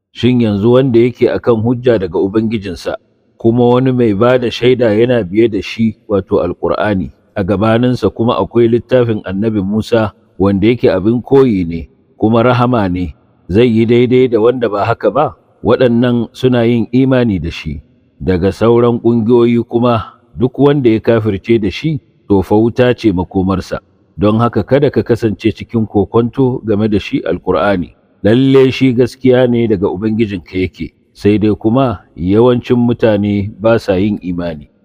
shin yanzu wanda yake akan hujja daga ubangijinsa kuma wani mai ba da shaida yana biye da shi wato alkur'ani a gabaninsa kuma akwai littafin annabi musa wanda yake abin koyi ne kuma rahama ne zai yi daidai da wanda ba haka ba waɗannan suna yin imani da shi daga sauran ƙungiyoyi kuma duk wanda ya kafirce da shi to fa wuta ce makomarsa don haka kada ka kasance cikin kokonto game da shi alkur'ani lalle shi gaskiya ne daga ubangijinka yake sai dai kuma yawancin mutane ba sa yin imani